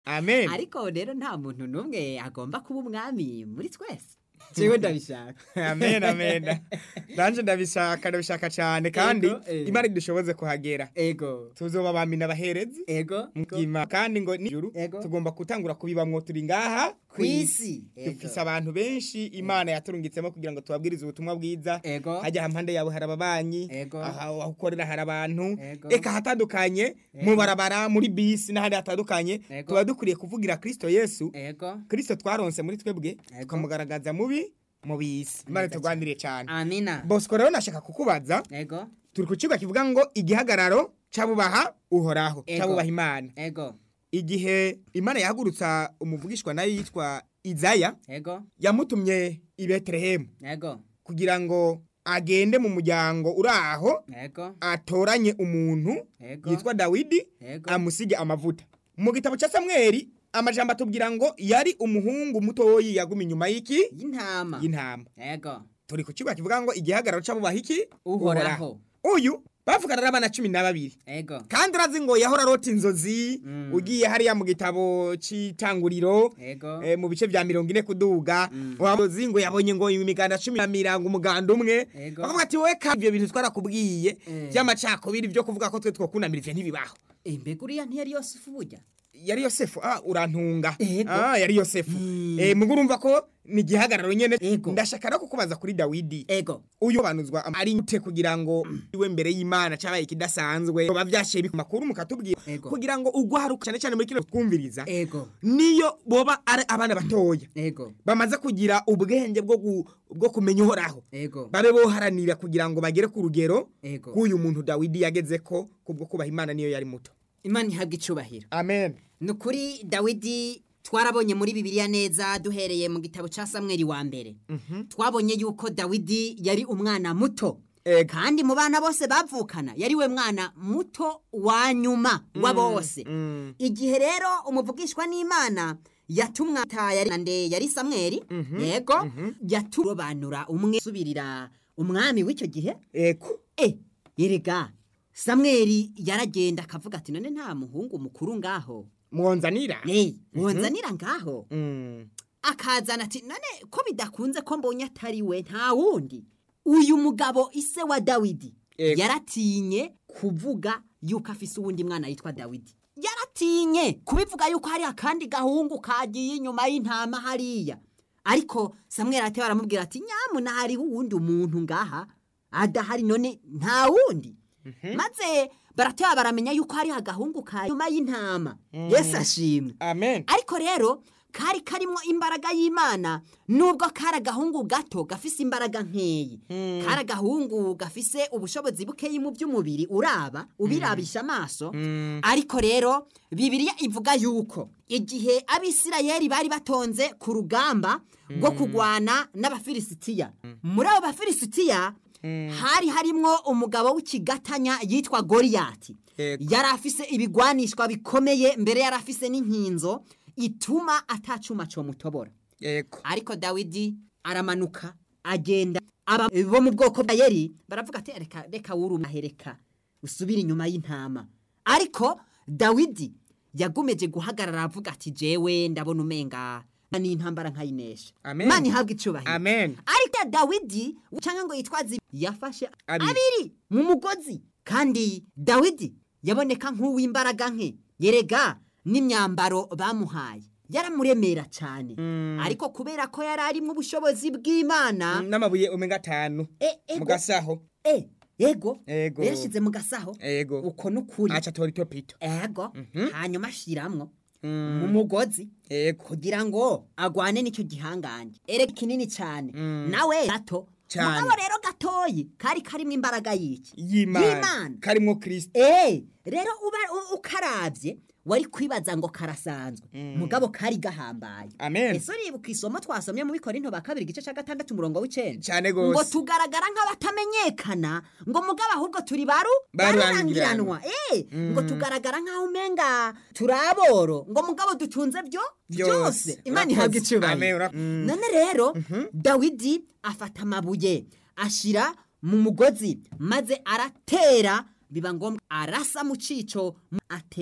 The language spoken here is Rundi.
amen ariko rero nta muntu n'umwe agomba kuba umwami muri twese jewe ndabishaka amen amen nanje ndabishaka ndabishaka cyane kandi Ego, eh. imana idushoboze kuhagera ego tuzoba abami n'abaherezi ego mugima kandi ngo nijuru Ego. tugomba gutangura kubibamwo turi ngaha kwisi dufise abantu benshi imana yaturungitsemo kugira ngo tubabwirize ubutumwa bwiza ego hajya hampande yawe hari ababanyi Ego. aha aho ukorera hari abantu Ego. eka hatandukanye mu barabara muri bisi n'ahandi hatandukanye Ego. tuba dukwiriye kuvugira kristo yesu ego kristo twaronse muri twebwe Ego. tukamugaragaza mubi mu bisi imana Neza turwanire cyane amina bosco rero nashaka kukubaza ego turi ku kigo kivuga ngo igihagararo c'abubaha uhoraho Ego. c'abubaha imana ego igihe imana yahagurutsa umuvugishwa nayo yitwa izaya ego yamutumye i betelehemu ego kugira ngo agende mu muryango uri aho ego atoranye umuntu ego yitwa dawidi ego amusige amavuta mu gitabo cya samweli amajambo atubwira ngo yari umuhungu mutoyi yaguma inyuma y'iki y'intama y'intama ego turi ku kibuga kivuga ngo igihagararo c'abubaha iki uhoraho uyu bavugana n'abana cumi na babiri ego kandi urazi ngo yahora arota inzozi Mm. ugiye hariya mu gitabo c'itanguriro ego eh, mu bice vya mirongo ine kuduga Mm. wamuzi ngo yabonye ngo imiganda cumi na mirango umuganda umwe Ego. bakavuga ati wowe kandi ivyo bintu twarakubwiye Eh. vy'amacakubiri vyo kuvuga ko twe twokunamira ivyo ntibibaho imbega uriya ntiyari yosefu burya yari yosefu ah urantunga Ego. ah yari yosefu Mm. eh mugo urumva ko ni igihagararo nyene Ego. ndashaka no kukubaza kuri dawidi ego uyu banuzwa ari nte kugira ngo iwe mbere y'imana cabaye kidasanzwe baba vyashiye ku makuru mukatubwira Ego. kugira ngo ugwaruka cyane cyane muri kino twumviriza ego niyo boba ari abana batoya ego bamaze kugira ubwenge bwo gu- bwo kumenya uhoraho ego babe boharanira kugira ngo bagere ku rugero ego k'uyu muntu dawidi yageze ko kubwo kubaha imana niyo yari muto imana ihabwa icubahiro amen ni ukuri dawidi twarabonye muri bibiliya neza duhereye mu gitabo cya samweri wa mbere twabonye yuko dawidi yari umwana muto Ego. kandi mu bana bose bavukana yari we mwana muto wa nyuma wa bose mm. igihe rero umuvugishwa n'imana yatumwa yari nande yari samweri yego yaturobanura umwe subirira umwami w'icyo gihe eko e yerega samweri yaragenda akavuga ati none nta muhungu mukuru ngaho mwonzanira Hey, wonzanira ngaho Mm. akazana ati none ko bidakunze ko mbonye atari we nta wundi uyu mugabo ise wa dawidi Ego. yaratinye kuvuga yuko afise uwundi mwana yitwa dawidi yaratinye kubivuga yuko hari akandi gahungu kagiye inyuma y'intama hariya ariko samweli arateba aramubwira ati nyamuna hariho uwundi umuntu ngaha adahari none nta wundi maze barateba baramenya yuko hari agahungu ka nyuma y'intama yesu ashimwe amen ariko rero kari karimo imbaraga y'imana nubwo kari agahungu gato gafise imbaraga nkeyi kari agahungu gafise ubushobozi bukeyi mu by'umubiri uraba ubirabisha amaso ariko rero bibiliya ivuga yuko igihe abisirayeli bari batonze ku rugamba rwo kurwana n'abafilisitiya muri abo bafilisitiya hari harimwo umugabo w'ikigatanya yitwa goriyati Ego. yari afise ibigwanishwa bikomeye mbere yari afise n'inkinzo ituma atacuma comutobora eko ariko dawidi aramanuka agenda aba bo mu bwoko bwa yeri baravuga ati reka reka wurumahereka usubire inyuma y'intama ariko dawidi yagumeje guhagarara avuga ati jewe ndabona umenga n'intambara nkayinesha Amen. mana ihabwa icubahiro amen ariko ya dawidi cyangwa ngo yitwaze ibi, yafashe Abiri. abiri mu mugozi kandi dawidi yaboneka nk'uw'imbaraga nke yerega n'imyambaro bamuhaye yaramuremera cyane ariko kubera ko yari arimo ubushobozi bw'imana n'amabuye omega atanu e, ego, mu gasaho e, ego Ego. yashyize mu gasaho ego uko n'ukuri aca tora itopito ego hanyuma ashiramwo mu mugozi ego kugira ngo agwane n'icyo gihangange erega kinini cyane nawe gato Cane. mugabo rero gatoyi kari karimo imbaraga y'iki y'imana karimwo kristo Eh, rero uba u- ukarabye wari kwibaza ngo karasanzwe mugabo kari gahambaye Amen. ese uribuka isomo twasomye mu bikorinto ba kabiri igice cya gatandatu umurongo w'icenda Cane ngo gose. tugaragara nk'abatamenyekana ngo mugabo ahubwo turi baru Barurangiranwa. barurangiranwa eh ngo tugaragara nk'aho umenga turi aboro ngo mugabo dutunze byo Byose. byose imana Urakoze. ihabwa Amen, icubahiro ura- Mm. none rero dawidi afata amabuye ashira mu mugozi maze aratera biba ngombwa arasa mu cico ate